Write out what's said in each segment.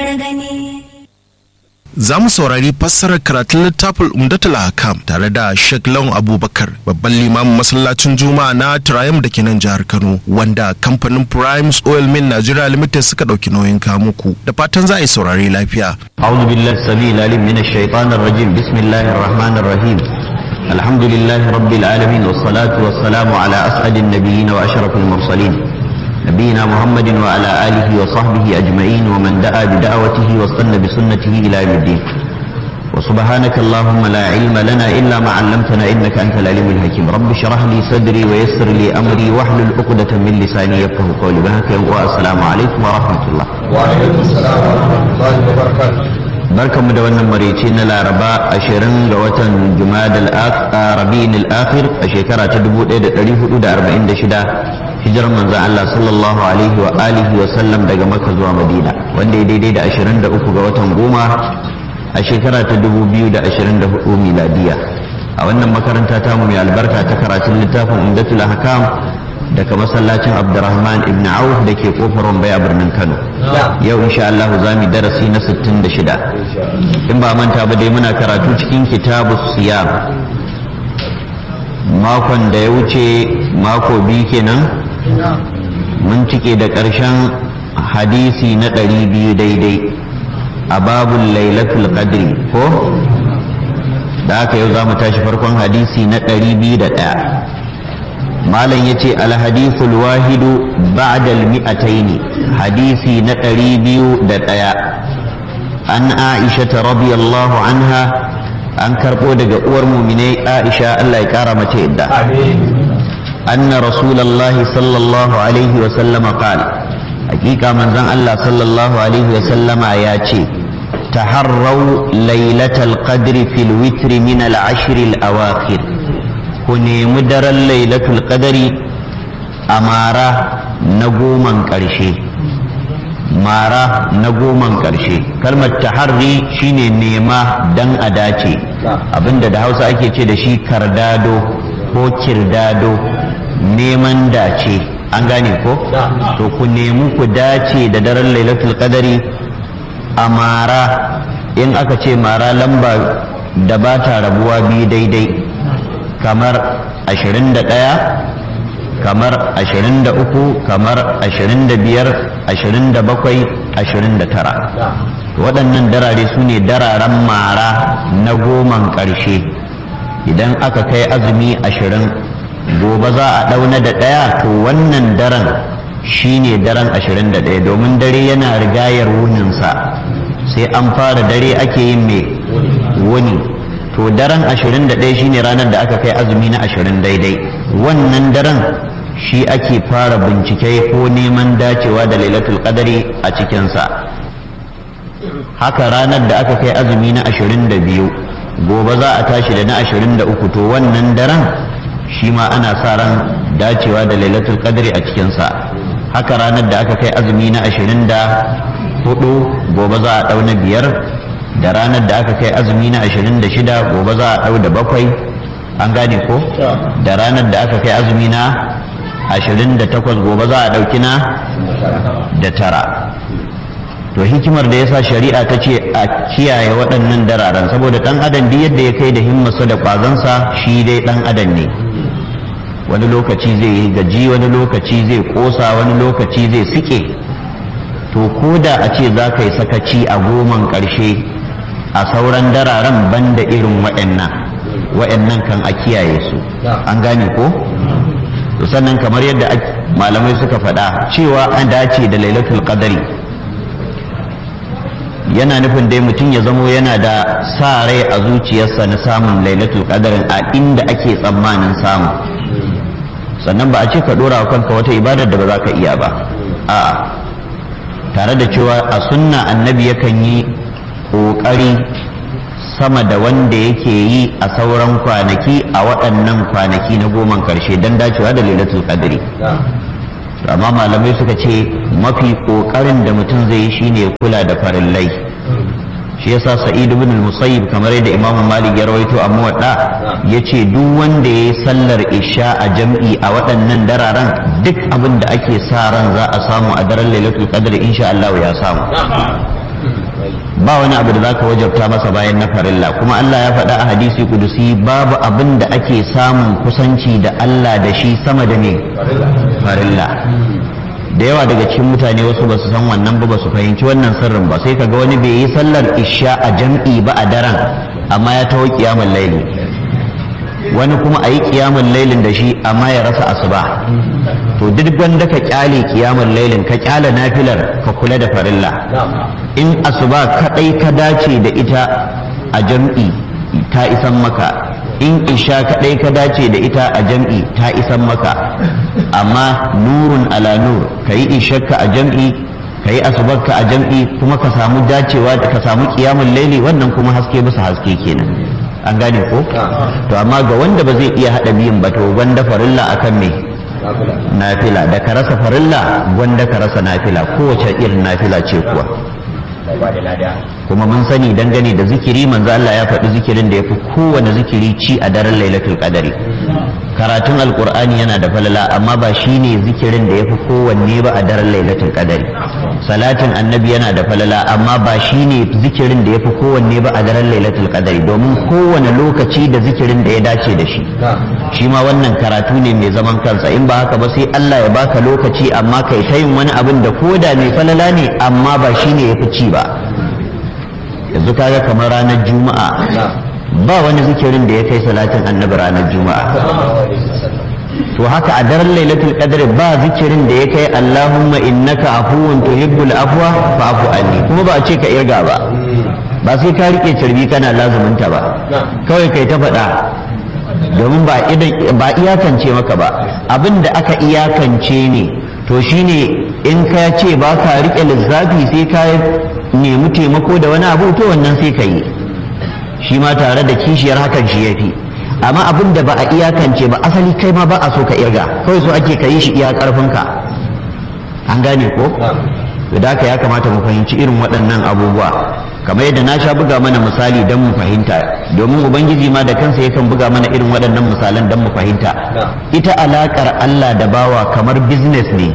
rawar gani. Za mu saurari fassarar karatun littafin Umdatul Hakam tare da Sheikh Lawan Abubakar babban limamin masallacin Juma'a na Triumph da ke nan jihar Kano wanda kamfanin Primes Oil Mill Nigeria Limited suka ɗauki nauyin kamuku da fatan za a yi saurari lafiya. أعوذ بالله السميع العليم من الشيطان الرجيم بسم الله الرحمن الرحيم الحمد لله رب العالمين والصلاة والسلام على أسعد النبيين وأشرف المرسلين نبينا محمد وعلى آله وصحبه أجمعين ومن دعا بدعوته واستنى بسنته إلى يوم الدين وسبحانك اللهم لا علم لنا إلا ما علمتنا إنك أنت العليم الحكيم رب اشرح لي صدري ويسر لي أمري واحلل عقدة من لساني يفقه قولي بهك والسلام عليكم ورحمة الله وعليكم السلام ورحمة الله وبركاته barkanmu da wannan maraice na laraba ashirin ga watan jumadal rabi'in al-akhir a shekara ta 1446 hijirar manzon Allah sallallahu alaihi wa alihi wa sallam daga makka zuwa madina wanda ya daidai da 23 ga watan goma a shekara ta 2024 miladiya a wannan makaranta ta mu mai albarka ta karatun littafin umdatul ahkam daga masallacin abdurrahman ibn auf da ke kofar wambai a birnin kano yau insha Allah za mu darasi na 66 in ba manta ba dai muna karatu cikin kitabu siyam makon da ya wuce mako biyu kenan mun cike da ƙarshen hadisi na 200 daidai a babun lailatul qadri ko da haka yau za mu tashi farkon hadisi na 201 malam ya ce alhadithul wahidu ba'dal mi'ataini hadisi na ɗari biyu da ɗaya an aisha ta radiyallahu anha an karɓo daga uwar muminai aisha Allah ya ƙara mace yadda anna rasulallahi sallallahu alaihi wa sallama qal hakika manzon Allah sallallahu alaihi wa sallama ya ce taharrau lailatal qadri fil witri min al ashr al awakhir ku nemi daren lailatul qadari a mara na goman ƙarshe mara na goman ƙarshe kalmar taharri shine nema dan a dace abinda da hausa ake ce da shi kardado ko kirdado neman dace an gane ko to ku nemi ku dace da daren lailatul qadari a mara in aka ce mara lamba da ba ta rabuwa biyu daidai kamar 21 kamar 23 kamar 25 27 29 waɗannan darare su ne dararen mara na goman ƙarshe idan aka kai azumi 20 gobe za a ɗauna da ɗaya to wannan daren shi ne daren 21 domin dare yana rigayar wuninsa sai an fara dare ake yin mai wuni to daren 21 shine ranar da aka kai azumi na 20 daidai wannan daren shi ake fara bincike ko neman dacewa da lailatul qadari a cikinsa haka ranar da aka kai azumi na 22 gobe za a tashi da na 23 to wannan daren shi ma ana sa ran dacewa da lailatul qadari a cikinsa haka ranar da aka kai azumi na 24 gobe za a ɗau na biyar da ranar da aka kai azumi na 26 gobe za a ɗau da bakwai an gane ko da ranar da aka kai azumi na 28 gobe za a ɗauki na da tara to hikimar da yasa shari'a ta ce a kiyaye waɗannan dararen saboda ɗan adam duk yadda ya kai da himmarsa da ƙwazonsa shi dai ɗan adam ne wani lokaci zai yi gaji wani lokaci zai ƙosa wani lokaci zai sike to ko da a ce za ka yi sakaci a goman ƙarshe a sauran dararen banda irin waɗannan waɗannan kan a kiyaye su an gane ko to sannan kamar yadda malamai suka faɗa cewa an dace da lailatul qadari yana nufin dai mutum ya zamo yana da sa rai a zuciyarsa na samun lailatul qadarin a inda ake tsammanin samu sannan ba a ce ka ɗora wa kanka wata ibadar da ba za ka iya ba a'a tare da cewa a sunna annabi yakan yi ƙoƙari sama da wanda yake yi a sauran kwanaki a waɗannan kwanaki na goman ƙarshe don dacewa da lailatul qadri amma malamai suka ce mafi ƙoƙarin da mutum zai yi shine kula da farillai shi yasa sa'id ibn al-musayyib kamar yadda imam malik ya rawaito a muwadda yace duk wanda yayi sallar isha a jam'i a waɗannan dararen duk abin da ake sa ran za a samu a daren lailatul qadr insha Allah ya samu ba wani abu da zaka wajabta masa bayan na farilla kuma Allah ya faɗa a hadisi kudusi babu abin da ake samun kusanci da Allah da shi sama da ne farilla da yawa daga cikin mutane wasu ba su san wannan ba ba su fahimci wannan sirrin ba sai kaga wani bai yi sallar isha a jam'i ba a daren amma ya taho kiyamul laili wani kuma a yi kiyamun lailin da shi amma ya rasa asuba to duk wanda ka kyale kiyamun lailin ka kyale nafilar ka kula da farilla in asuba kadai ka dace da ita a jam'i ta isan maka in isha kadai ka dace da ita a jam'i ta isan maka amma nurun ala nur ka yi ishakka a jam'i ka yi asubarka a jam'i kuma ka samu dacewa da ka samu kiyamun laili wannan kuma haske bisa haske kenan an gane ko to amma ga wanda ba zai iya hada biyun ba to gwanda farilla akan me nafila da ka rasa farilla gwanda ka rasa nafila kowace irin nafila ce kuwa kuma mun sani dangane da zikiri manzo Allah ya faɗi zikirin da yafi kowane zikiri ci a daren lailatul qadari karatun alqur'ani yana da falala amma ba shine zikirin da yafi kowanne ba a daren lailatul qadari salatin annabi yana da falala amma ba shine zikirin da yafi kowanne ba a daren lailatul qadari domin kowane lokaci da zikirin da ya dace da shi shi ma wannan karatu ne mai zaman kansa in ba haka ba sai Allah ya baka lokaci amma kai ta yin wani abin da koda mai falala ne amma ba shine yafi ci ba yanzu kaga kamar ranar juma'a ba wani zikirin da ya kai salatin annabi ranar juma'a to haka a daren lailatul qadr ba zikirin da ya kai allahumma innaka afuwun tuhibbul afwa fa'fu anni kuma ba a ce ka irga ba ba sai ka rike carbi kana lazuminta ba kawai kai ta faɗa domin ba ba iyakance maka ba abin da aka iyakance ne to shine in ka ce ba ka rike lissafi sai ka nemi taimako da wani abu to wannan sai ka yi shi ma tare da kishiyar hakan shi ya fi amma abin da ba a iyakance ba asali kai ma ba a so ka irga kawai so ake ka yi shi iya karfinka an gane ko da haka ya kamata mu fahimci irin waɗannan abubuwa kamar yadda na sha buga mana misali don mu fahimta domin ubangiji ma da kansa yakan buga mana irin waɗannan misalan don mu fahimta ita alaƙar Allah da bawa kamar business ne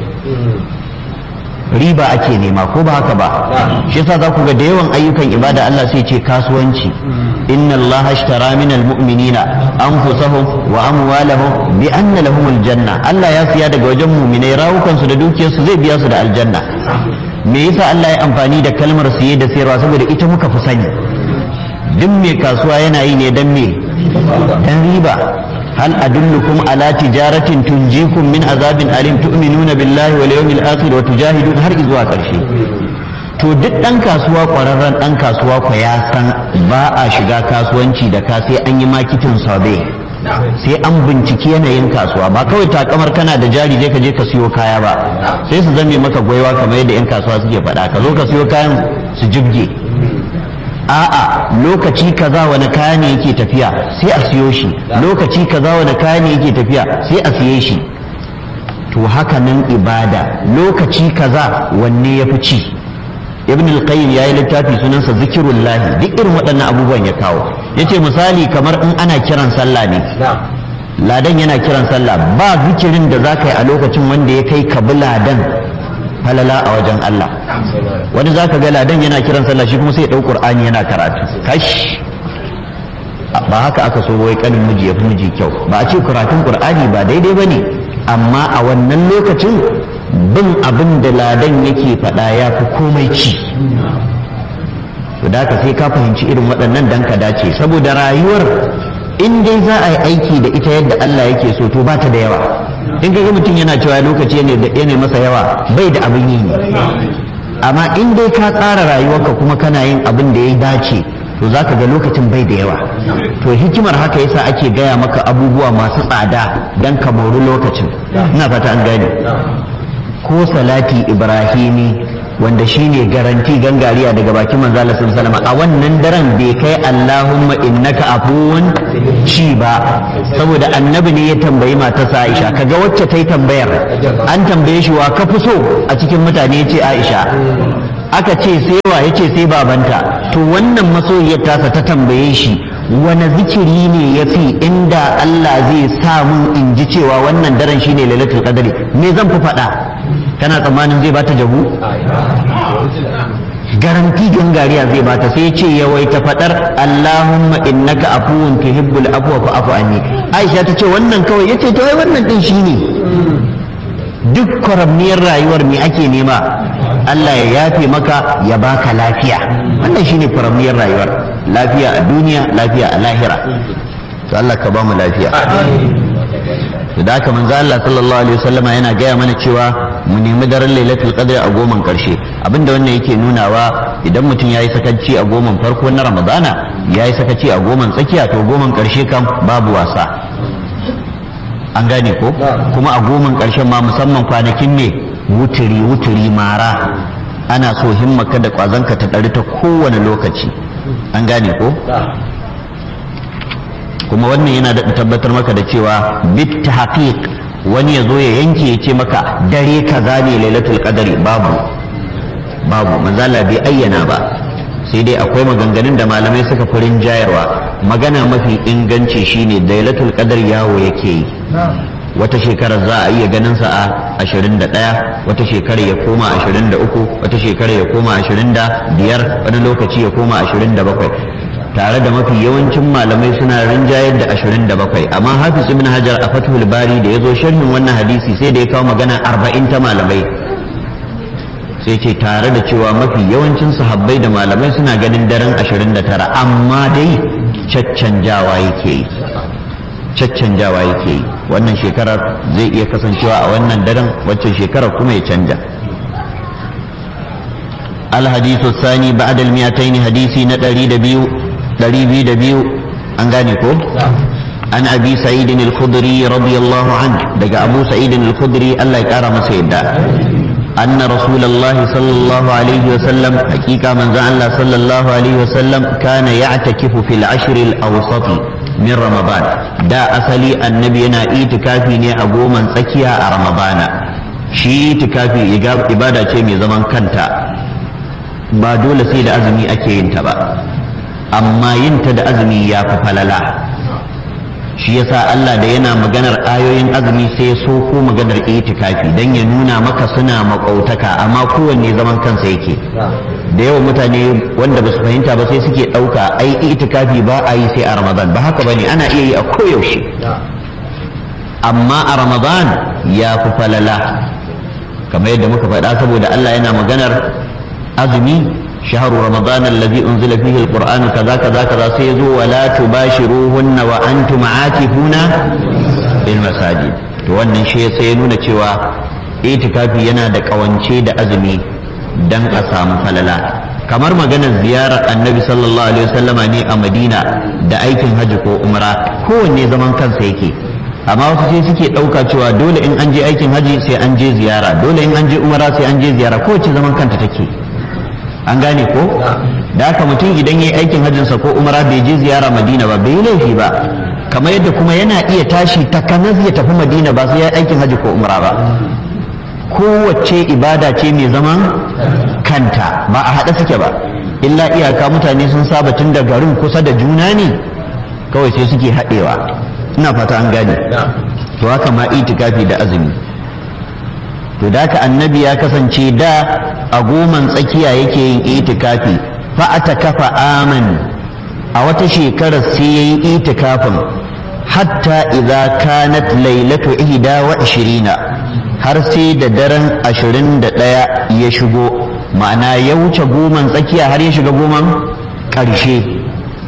riba ake nema ko ba haka ba shi yasa za ku ga da yawan ayyukan ibada Allah sai ce kasuwanci inna Allah ashtara min almu'minina anfusahum wa amwalahum bi anna lahum aljanna Allah ya siya daga wajen mu'minai rawukan su da dukiyar su zai biya su da aljanna me yasa Allah ya amfani da kalmar siye da sayarwa saboda ita muka fi sani duk mai kasuwa yana yi ne dan me dan riba هل أدلكم على تجارة تنجيكم من عذاب أليم تؤمنون بالله واليوم الآخر وتجاهدون هر إذوا كرشي to duk ɗan kasuwa ƙwararren ɗan kasuwa ku ya san ba a shiga kasuwanci da ka sai an yi makitin sabe sai an binciki yanayin kasuwa ba kawai takamar kana da jari je ka je ka siyo kaya ba sai su zame maka gwaiwa kamar yadda 'yan kasuwa suke faɗa ka zo ka siyo kayan su jibge a'a lokaci kaza wani kaya ne yake tafiya sai a siyo shi lokaci kaza wani kaya ne yake tafiya sai a siye shi to haka nan ibada lokaci kaza wanne ya fi ci ibn al-qayyim yayi littafi sunansa zikirullah duk irin waɗannan abubuwan ya kawo yace misali kamar in ana kiran sallah ne ladan yana kiran sallah ba zikirin da zaka yi a lokacin wanda ya kai kabi ladan falala a wajen Allah wani zaka ga ladan yana kiran sallah shi kuma sai ya dau qur'ani yana karatu kash ba haka aka so wai kanin miji ya fi miji kyau ba a ce karatun qur'ani ba daidai bane amma a wannan lokacin bin abin da ladan yake faɗa ya fi komai ci to da sai ka fahimci irin waɗannan dan ka dace saboda rayuwar in dai za a yi aiki da ita yadda Allah yake so to ba ta da yawa in ga mutum yana cewa lokaci ne da yana masa yawa bai da abin yi ne amma in dai ka tsara rayuwarka kuma kana yin abin da ya dace to za ka ga lokacin bai da yawa to hikimar haka yasa ake gaya maka abubuwa masu tsada don ka mori lokacin ina fata an gane ko salati ibrahimi wanda shine garanti gangariya daga bakin manzo Allah sallallahu a wannan daren bai kai Allahumma innaka afuwun ci ba saboda annabi ne ya tambayi matarsa Aisha kaga wacce ta yi tambayar an tambaye shi wa ka fi so a cikin mutane yace Aisha aka ce sai wa yace sai babanta to wannan masoyiyar tasa ta tambaye shi wani zikiri ne ya fi inda Allah zai sa mun in ji cewa wannan daren shine lailatul qadri me zan fi faɗa kana tsammanin zai bata jabu ga garanti gangariya zai bata sai ce yawaita fadar Allahumma innaka afuwun tuhibbul afwa fa'fu anni Aisha ta ce wannan kawai yace to ai wannan din shine duk kwaramniyar rayuwar me ake nema Allah ya yafe maka ya baka lafiya wannan shine kwaramniyar rayuwar lafiya a duniya lafiya a lahira to Allah ka ba mu lafiya da haka manzo Allah sallallahu alaihi wasallama yana gaya mana cewa mu nemi daren lailatul qadr a goman karshe abinda wannan yake nunawa idan mutum yayi sakaci a goman farko na ramadana yayi sakaci a goman tsakiya to goman karshe kam babu wasa an gane ko kuma a goman karshen ma musamman kwanakin ne wuturi wuturi mara ana so himmaka da kwazanka ta ɗari ta kowane lokaci an gane ko kuma wannan yana da tabbatar maka da cewa bit haqiq wani ya zo ya yanke ya ce maka dare kaza ne lailatul qadari babu babu manzala bai ayyana ba sai dai akwai maganganun da malamai suka furin jayarwa magana mafi inganci shine lailatul qadar yawo yake yi wata shekarar za a iya ganin sa a 21 wata shekarar ya koma 23 wata shekarar ya koma 25 wani lokaci ya koma 27 tare da mafi yawancin malamai suna rinjayar da 27 amma hafiz ibn hajar a fathul bari da ya zo sharhin wannan hadisi sai da ya kawo magana 40 ta malamai sai ce tare da cewa mafi yawancin sahabbai da malamai suna ganin daren 29 amma dai caccanjawa yake yi caccanjawa yake yi wannan shekarar zai iya kasancewa a wannan daren waccan shekarar kuma ya canja الحديث الثاني بعد المئتين حديثي ندري دبيو دري بي دبيو أنغانيكو عن أبي سعيد الخدري رضي الله عنه دقى أبو سعيد الخدري الله يكرم سيدا أن رسول الله صلى الله عليه وسلم حقيقة من زعل صلى الله عليه وسلم كان يعتكف في العشر الأوسط من رمضان دا أصلي النبي أنا إيتكافي ني أبو من سكيا رمضان shi itikafi ibada ce mai zaman kanta ba dole sai da azumi ake yin ta ba amma yin ta da azumi ya fi falala shi yasa Allah da yana maganar ayoyin azumi sai so ko maganar itikafi dan ya nuna maka suna makautaka amma kowanne zaman kansa yake da yawan mutane wanda ba su fahimta ba sai suke ɗauka ai itikafi ba a yi sai a ramadan ba haka bane ana iya yi a koyaushe amma a ramadan ya fi falala kamar yadda muka faɗa saboda Allah yana maganar azumi شهر رمضان الذي أنزل فيه القرآن كذا كذا كذا سيزو ولا تباشروهن وأنتم عاكفون في المساجد wannan shi sai nuna cewa itikafi yana da kawance da azumi dan a samu falala kamar maganar ziyarar annabi sallallahu alaihi wasallama ne a madina da aikin hajji ko umra kowanne zaman kansa yake amma wasu sai suke ɗauka cewa dole in an je aikin hajji sai an je ziyara dole in an je umra sai an je ziyara kowace zaman kanta take an gane ko da haka mutum idan ya yi aikin hajjinsa ko umara bai je ziyara madina ba bai yi laifi ba kamar yadda kuma yana iya tashi takanas ya tafi madina ba sai ya yi aikin hajji ko umara ba kowace ibada ce mai zaman kanta ba a haɗe suke ba illa iyaka mutane sun saba tun da garin kusa da juna ne kawai sai suke haɗewa ina fata an gane to haka ma itikafi da azumi to da ka annabi ya kasance da a goman tsakiya yake yin itikafi fa ata kafa aman a wata shekarar sai yayi itikafin hatta idza kanat lailatu ihda wa ishirina har sai da daren ashirin da ɗaya ya shigo ma'ana ya wuce goman tsakiya har ya shiga goman ƙarshe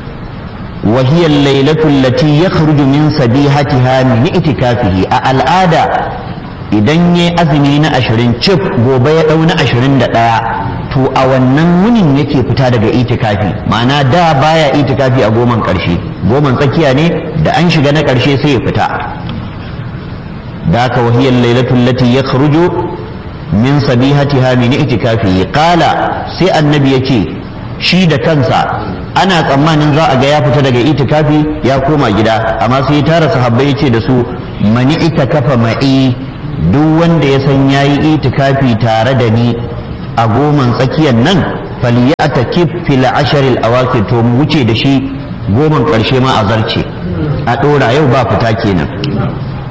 وهي الليلة التي يخرج من سبيحتها من اعتكافه العادة idan ya azumi na ashirin cif gobe ya ɗau na ashirin da ɗaya to a wannan wunin yake fita daga itikafi ma'ana da baya itikafi a goman ƙarshe goman tsakiya ne da an shiga na ƙarshe sai ya fita da ka wahiyar lailatul lati ya kharuju min sabihatiha min itikafi qala sai annabi ya ce shi da kansa ana tsammanin za a ga ya fita daga itikafi ya koma gida amma sai ya tara sahabbai ya ce da su mani ita kafa ma'i duk wanda ya san ya yi itikafi tare da ni a goman tsakiyar nan faliyata kif fil asharil awakir to mu wuce da shi goman karshe ma a zarce a ɗora yau ba fita kenan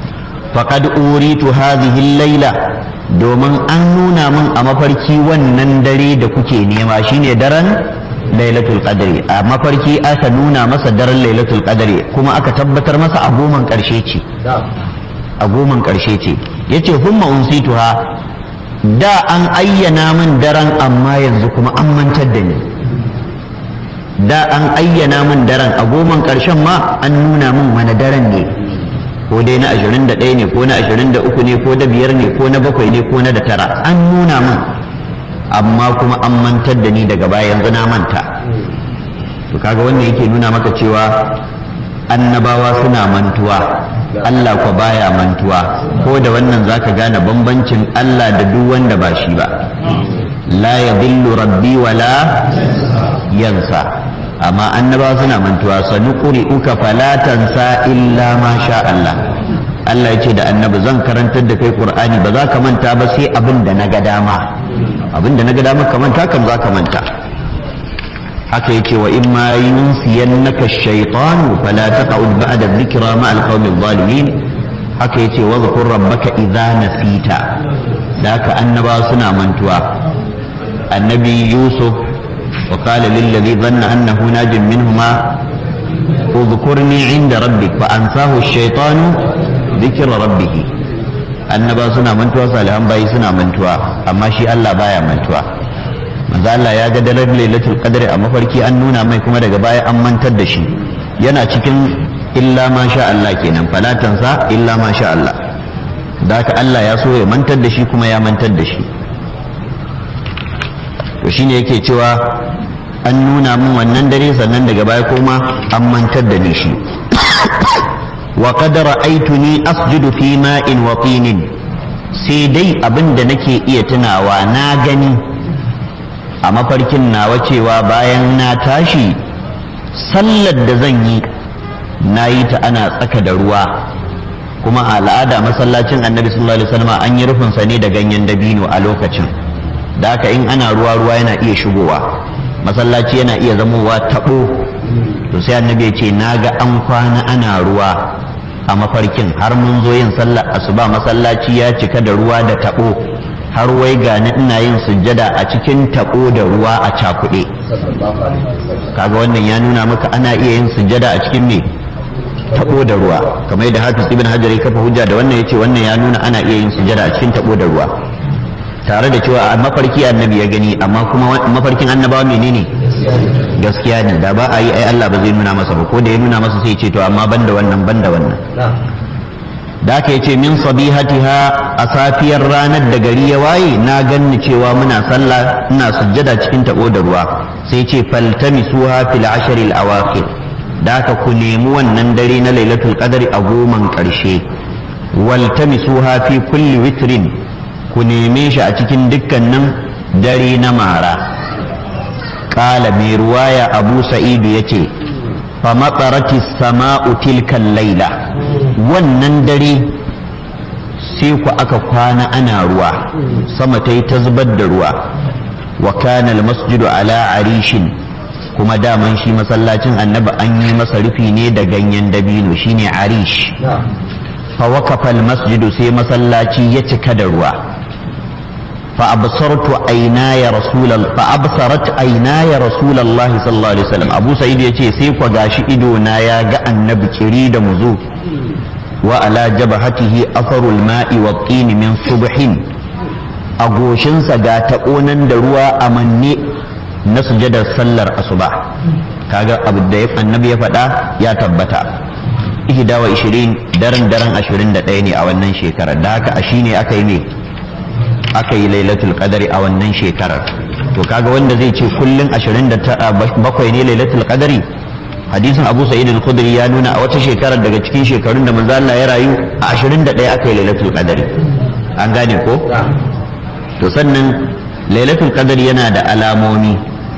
faqad uritu hadhihi laila domin an nuna min a mafarki wannan dare da kuke nema shine daren lailatul qadri a mafarki aka nuna masa daren lailatul qadri kuma aka tabbatar masa a goman karshe ce a goman karshe ce yace humma unsituha da an ayyana min daren amma yanzu kuma an mantar da ni da an ayyana min daren a goman karshen ma an nuna min wani daren ne ko dai na 21 ne ko na 23 ne ko da biyar ne ko na bakwai ne ko na da tara an nuna min amma kuma an mantar da ni daga baya yanzu na manta to kaga wannan yake nuna maka cewa annabawa suna mantuwa Allah kwa baya mantuwa ko da wannan zaka gane bambancin Allah da duk wanda ba shi ba la yadhillu rabbi wala yansa amma annabawa suna mantuwa sanuquri uka fala tansa illa ma sha Allah Allah ya ce da annabi zan karantar da kai Qur'ani ba za ka manta ba sai abin da na ga dama abin da na ga dama ka manta kam za ka manta haka yake wa in ma yunsiyannaka ash-shaytanu fala taq'ud ba'da dhikra ma al-qawmi adh-dhalimin haka yace wa dhkur rabbaka idza nasita da haka annaba suna mantuwa annabi yusuf wa qala lil ladhi dhanna annahu najin minhuma اذكرني عند ربك فأنساه الشيطان ذكر ربه annaba suna mantuwa salihan bayi suna mantuwa amma shi Allah baya mantuwa manzo Allah ya ga dalar lailatul qadri a mafarki an nuna mai kuma daga baya an mantar da shi yana cikin illa ma sha Allah kenan falatansa illa ma sha Allah da haka Allah ya so ya mantar da shi kuma ya mantar da shi to shine yake cewa an nuna min wannan dare sannan daga baya kuma an mantar da ni shi wa qad ra'aytuni asjudu fi ma'in wa tinin sai dai abin da nake iya tunawa na gani a mafarkin nawa cewa bayan na tashi sallar da zan yi na yi ta ana tsaka da ruwa kuma a al'ada masallacin annabi sallallahu alaihi wasallam an yi rufinsa ne da ganyen dabino a lokacin da haka in ana ruwa ruwa yana iya shigowa masallaci yana iya zamowa taɓo to sai annabi ya ce na ga an kwana ana ruwa a mafarkin har mun zo yin sallar asuba masallaci ya cika da ruwa da taɓo har wai gani ina yin sujjada a cikin taɓo da ruwa a cakuɗe kaga wannan ya nuna maka ana iya yin sujjada a cikin me taɓo da ruwa kamar yadda hafiz ibn hajar ya kafa hujja da wannan yace wannan ya nuna ana iya yin sujjada a cikin taɓo da ruwa tare da cewa a mafarki annabi ya gani amma kuma mafarkin annabawa menene gaskiya ne da ba a yi ai Allah ba zai nuna masa ba ko da ya nuna masa sai ce to amma banda wannan banda wannan da aka yace min sabihatiha a safiyar ranar da gari ya waye na ganni cewa muna sallah ina sujjada cikin tabo da ruwa sai ce faltamisuha fil ashr al awakhir da aka ku nemi wannan dare na lailatul qadri a goman karshe waltamisuha fi kulli witrin ku neme shi a cikin dukkanin dare na mara kala mai ruwaya abu sa'idu ya ce fa matsarati sama'u tilkan laila wannan dare sai ku aka kwana ana ruwa sama ta yi ta zubar da ruwa wa kana masjidu ala arishin kuma daman shi masallacin annabi an yi masa rufi ne da ganyen dabino shine arish fa waqafa masjidu sai masallaci ya cika da ruwa فأبصرت عيناي رسول الله فأبصرت عيناي رسول الله صلى الله عليه وسلم أبو سعيد يتي سيف وغاشي إدونا يا النبي كريد مزو وعلى جبهته أثر الماء والطين من صبح أغوشن سغا تقونن دروا أمني نسجد سلر أصبح kaga abu da annabi ya faɗa ya tabbata ihda wa ishirin daren daren ashirin da ɗaya ne a wannan shekarar da haka a shine aka yi ne aka yi lailatul qadari a wannan shekarar to kaga wanda zai ce kullun 27 ne lailatul qadari hadisin Abu Sa'id al-Khudri ya nuna a wata shekarar daga cikin shekarun da manzo Allah ya rayu a 21 aka yi lailatul qadari an gane ko to sannan lailatul qadari yana da alamomi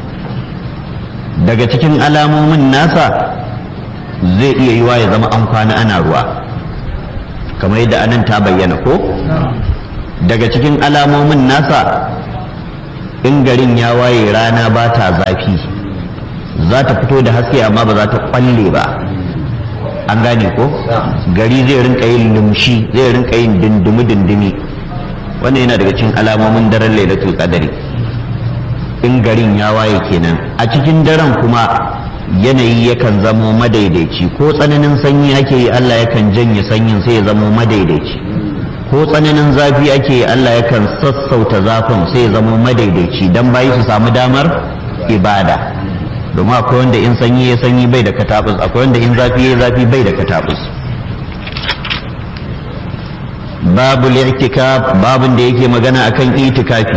daga cikin alamomin nasa zai iya yiwa ya zama an kwana ana ruwa kamar yadda anan ta bayyana ko daga cikin alamomin nasa in garin ya waye rana ba ta zafi za ta fito da haske amma ba za ta kwalle ba an gane ko gari zai rinka yin lumshi zai rinka yin dindimi dindimi wannan yana daga cikin alamomin daren lailatul qadari in garin ya waye kenan a cikin daren kuma yanayi yakan zamo madaidaici ko tsananin sanyi ake yi Allah yakan janye sanyin sai ya zamo madaidaici ko tsananin zafi ake yi Allah yakan sassauta zafin sai ya zamo madaidaici dan bayi su samu damar ibada domin akwai wanda in sanyi ya sanyi bai da katabus akwai wanda in zafi ya zafi bai da katabus babu li'tikaf babun da yake magana akan itikafi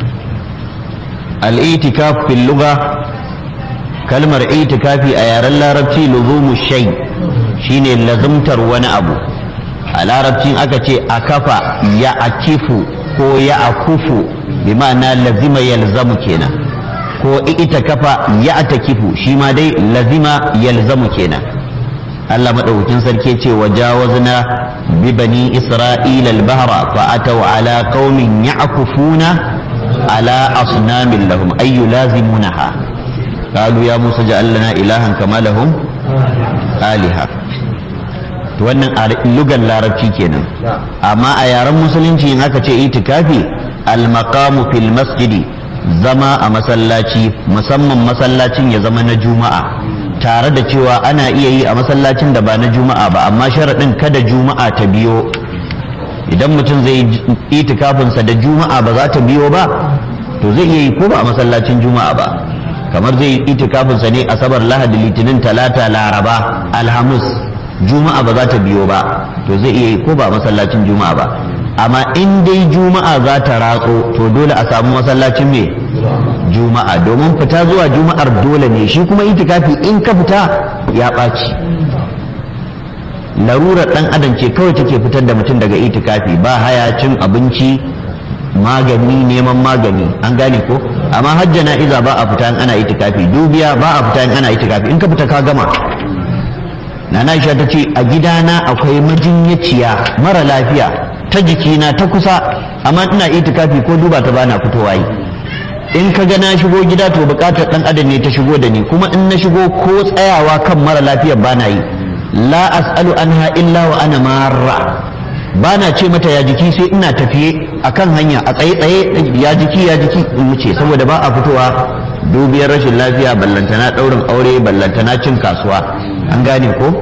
al-itikaf fil lugha kalmar itikafi a yaren larabci luzumu shay shine lazumtar wani abu a larabcin aka ce a kafa ya akifu ko ya akufu bi ma'ana lazima yalzamu kenan ko ita kafa ya atakifu shi ma dai lazima yalzamu kenan Allah madaukakin sarki ce wa jawazna bi bani isra'ila al-bahra fa ataw ala qaumin ya'kufuna ala asnamin lahum ay yulazimunaha qalu ya musa ja'al lana ilahan kama lahum aliha to wannan a lugan larabci kenan amma a yaren musulunci in aka ce itikafi al-maqamu fil masjidi zama a masallaci musamman masallacin ya zama na juma'a tare da cewa ana iya yi a masallacin da ba na juma'a ba amma sharaɗin kada juma'a ta biyo idan mutum zai yi itikafinsa da juma'a ba za ta biyo ba to zai iya yi ko ba a masallacin juma'a ba kamar zai yi itikafinsa ne asabar lahadi litinin talata laraba alhamis juma'a ba za ta biyo ba to zai iya yi ko ba a masallacin juma'a ba amma in dai juma'a za ta ratso to dole a samu masallacin me juma'a domin fita zuwa juma'ar dole ne shi kuma itikafi in ka fita ya ɓaci larurar ɗan adam ce kawai take fitar da mutum daga itikafi ba haya cin abinci magani neman magani an gane ko amma hajja na iza ba a fita in ana itikafi dubiya ba a fita in ana itikafi in ka fita ka gama nana Aisha ta ce a gidana akwai majinyaciya mara lafiya ta jikina ta kusa amma ina itikafi ko duba ta bana fitowa yi in ka ga na shigo gida to bukatar dan adam ne ta shigo da ni kuma in na shigo ko tsayawa kan mara lafiyar bana yi la as'alu anha illa wa ana marra bana ce mata ya jiki sai ina tafiye akan hanya a tsaye tsaye ya jiki ya jiki in wuce saboda ba a fitowa dubiyar rashin lafiya ballantana daurin aure ballantana cin kasuwa an gane ko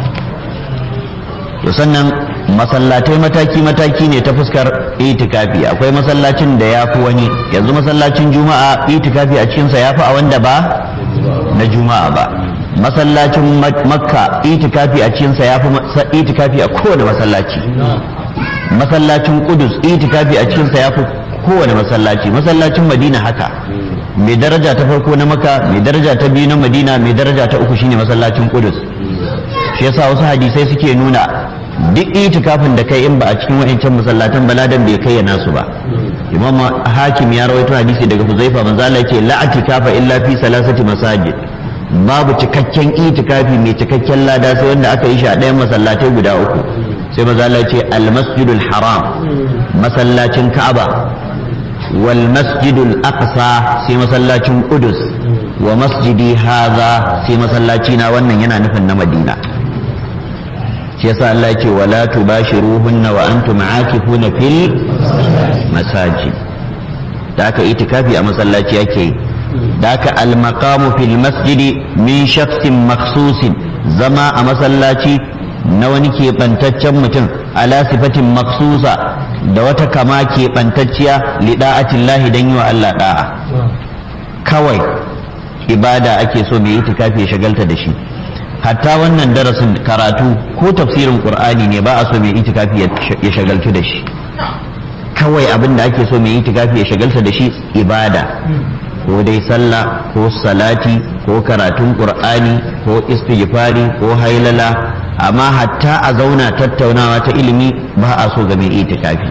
to sannan masallatai mataki-mataki ne ta fuskar itikafi akwai masallacin da ya fi wani yanzu masallacin juma'a itikafi a cikinsa ya fi a wanda ba na juma'a ba masallacin makka itikafi a cikinsa ya fi itikafi a kowane masallaci masallacin kudus itikafi a cikinsa ya fi kowane masallaci masallacin madina haka mai daraja ta farko na maka mai daraja ta biyu na madina mai daraja ta uku shine masallacin kudus shi yasa wasu hadisai suke nuna duk itikafin da kai in ba a cikin wa'ancan masallatan baladan bai kai nasu ba imam hakim ya rawaito hadisi daga huzaifa manzo Allah yake la atikafa illa fi salasati masajid babu cikakken itikafi mai cikakken lada sai wanda aka yi shi a ɗayan masallatai guda uku sai manzo Allah yake al masjidul haram masallacin ka'aba wal masjidul aqsa sai masallacin qudus wa masjidi hadha sai masallaci na wannan yana nufin na madina shi yasa Allah ce wala tubashiruhunna wa antum aakifuna fil masajid da aka itikafi a masallaci yake yi da aka almaqamu fil masjidi min shakhsin makhsusin zama a masallaci na wani keɓantaccen mutum ala sifatin maksusa da wata kama keɓantacciya lida'atillahi don yi wa Allah da'a kawai ibada ake so mai itikafi ya shagalta da shi hatta wannan darasin karatu ko tafsirin qur'ani ne ba a so mai itikafi ya shagaltu da shi kawai abin da ake so mai itikafi ya shagalta da shi ibada ko dai sallah ko salati ko karatun qur'ani ko istighfari ko hailala amma hatta a zauna tattaunawa ta ilimi ba a so ga mai itikafi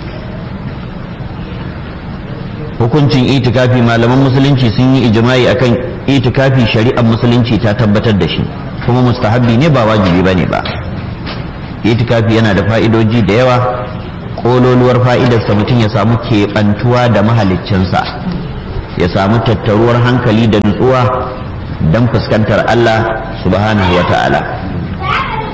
hukuncin itikafi malaman musulunci sun yi ijma'i akan itikafi shari'ar musulunci ta tabbatar da shi kuma mustahabbi ne ba wajibi bane ba itikafi yana da fa'idoji da yawa kololuwar fa'idarsa mutum ya samu keɓantuwa da mahaliccinsa ya samu tattaruwar hankali da nutsuwa don fuskantar Allah subhanahu wa ta'ala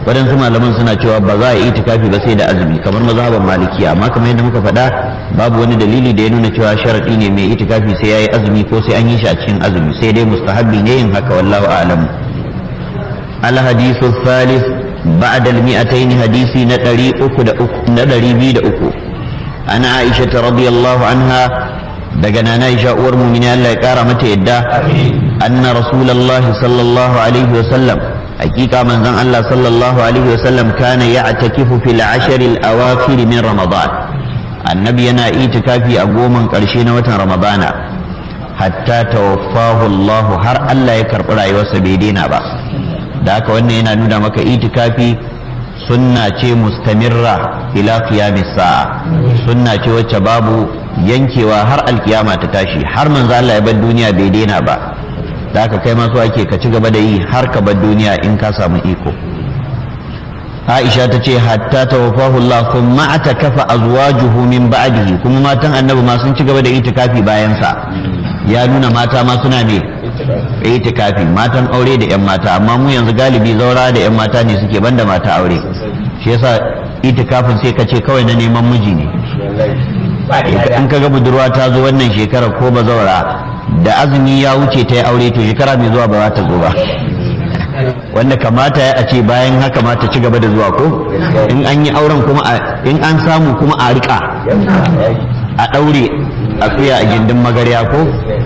waɗansu malaman suna cewa ba za a yi itikafi ba sai da azumi kamar mazhaban malikiya amma kamar yadda muka faɗa babu wani dalili da ya nuna cewa sharaɗi ne mai itikafi sai ya yi azumi ko sai an yi shi a cikin azumi sai dai mustahabbi ne yin haka wallahu a'lam الحديث الثالث بعد المئتين حديثي ندري أكد ندري بيد أكو أنا عائشة رضي الله عنها دقنا نائشة أور من الله كارمة إدى أن رسول الله صلى الله عليه وسلم حقيقة من زن الله صلى الله عليه وسلم كان يعتكف في العشر الأواخر من رمضان النبي أنا إيتكافي أقوما قرشين وتن رمضان حتى توفاه الله هر الله يكرب رأي وسبيدين بس da haka wannan yana nuna maka itikafi sunna ce mustamirra ila qiyamis sa'a sunna ce wacce babu yankewa har alkiyama ta tashi har manzo Allah ya bar duniya bai daina ba da haka kai ma so ake ka ci gaba da yi har ka bar duniya in ka samu iko Aisha ta ce hatta tawaffahu Allah kuma atakafa azwajuhu min ba'dihi kuma matan annabi ma sun ci gaba da itikafi bayan sa ya nuna mata ma suna ne itikafi matan aure da yan mata amma mu yanzu galibi zaura da yan mata ne suke banda mata aure shi yasa itikafin sai ka ce kawai na neman miji ne in ka ga budurwa ta zo wannan shekara ko ba zaura da azumi ya wuce ta yi aure to shekara mai zuwa ba za ta zo ba wanda kamata ya a ce bayan haka ma ta ci gaba da zuwa ko in an yi auren kuma in an samu kuma a rika a ɗaure a tsaya a gindin magarya ko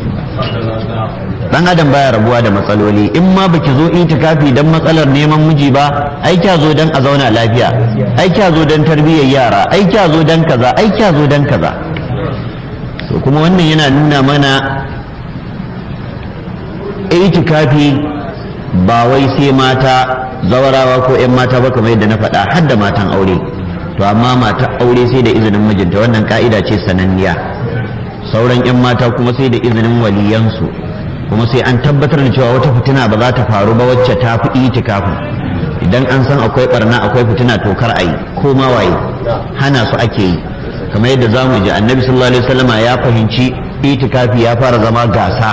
dan adam baya rabuwa da matsaloli in ma baki zo itikafi dan matsalar neman miji ba ai kya zo dan a zauna lafiya ai kya zo dan tarbiyyar yara ai kya zo dan kaza ai kya zo dan kaza to kuma wannan yana nuna mana itikafi ba wai sai mata zawarawa ko 'yan mata ba kamar yadda na faɗa har da matan aure to amma mata aure sai da izinin mijinta wannan ka'ida ce sananniya sauran 'yan mata kuma sai da izinin waliyansu kuma sai an tabbatar da cewa wata fitina ba za ta faru ba wacce ta fi itikafin idan an san akwai barna akwai fitina to kar a yi ko ma waye hana su ake yi kamar yadda za mu ji annabi sallallahu alaihi wasallama ya fahimci itikafi ya fara zama gasa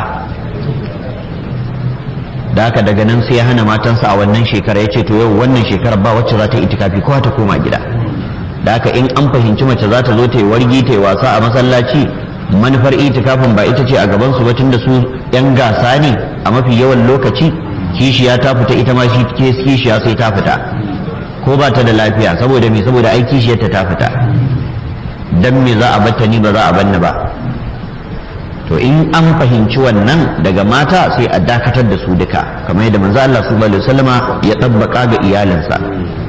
da haka daga nan sai ya hana matansa a wannan shekara ya ce to yau wannan shekarar ba wacce za ta itikafi kowa ta koma gida da haka in an fahimci mace za ta zo ta yi wargi ta yi wasa a masallaci manufar itikafin ba ita ce a gaban su ba da su yan gasa ne a mafi yawan lokaci kishiya ta fita ita ma shi kishiya sai ta fita ko ba ta da lafiya saboda me saboda ai kishiyarta ta fita dan me za a batta ni ba za a banni ba to in an fahimci wannan daga mata sai a dakatar da su duka kamar yadda manzo Allah subhanahu alaihi wasallama ya tabbaka ga iyalinsa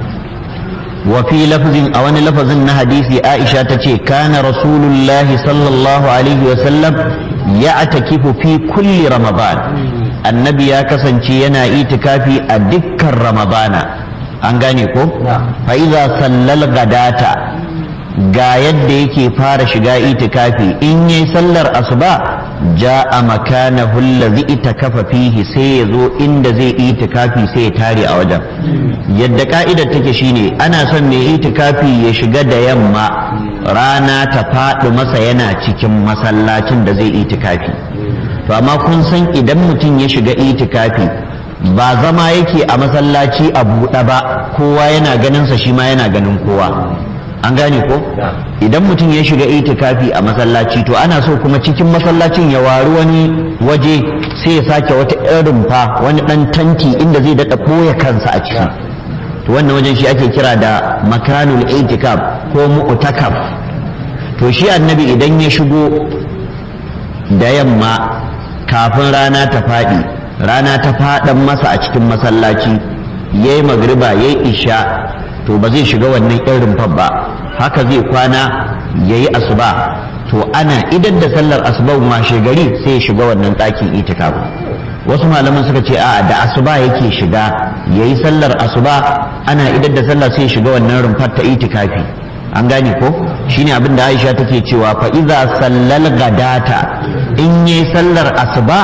wa fi lafzin a wani lafazin na hadisi Aisha ta ce kana rasulullahi sallallahu alaihi wasallam ya atakifu fi kulli ramadan annabi ya kasance yana itikafi a dukkan ramadana an gane ko fa iza sallal gadata ga yadda yake fara shiga itikafi in yi sallar asuba ja'a makanahu allazi itakafa fihi sai ya zo inda zai itikafi sai ya tare a wajen yadda ka'idar take shine ana son mai itikafi ya shiga da yamma rana ta faɗi masa yana cikin masallacin da zai itikafi to amma kun san idan mutum ya shiga itikafi ba zama yake a masallaci a buɗe ba kowa yana ganinsa shi ma yana ganin kowa an gane ko idan mutum ya shiga itikafi a masallaci to ana so kuma cikin masallacin ya wari wani waje sai ya sake wata irin fa wani dan tanti inda zai daɗa ɓoye kansa a ciki to wannan wajen shi ake kira da makanul itikaf ko mu'takaf to shi annabi idan ya shigo da yamma kafin rana ta faɗi rana ta faɗan masa a cikin masallaci yayi magriba yayi isha to ba zai shiga wannan irin rumfar ba haka zai kwana ya yi asuba to ana idan da sallar asuba washe gari sai ya shiga wannan ɗakin itikafu wasu malaman suka ce a'a da asuba yake shiga ya yi sallar asuba ana idan da sallar sai ya shiga wannan rumfar ta itikafi an gane ko shine abin da Aisha take cewa fa iza sallal gadata in yi sallar asuba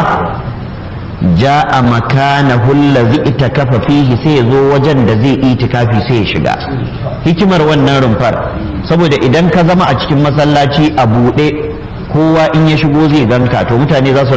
ja'a makanahu allazi itakafa fihi sai ya zo wajen da zai itikafi sai ya shiga hikimar wannan rumfar saboda idan ka zama a cikin masallaci a buɗe kowa in ya shigo zai ganka to mutane za su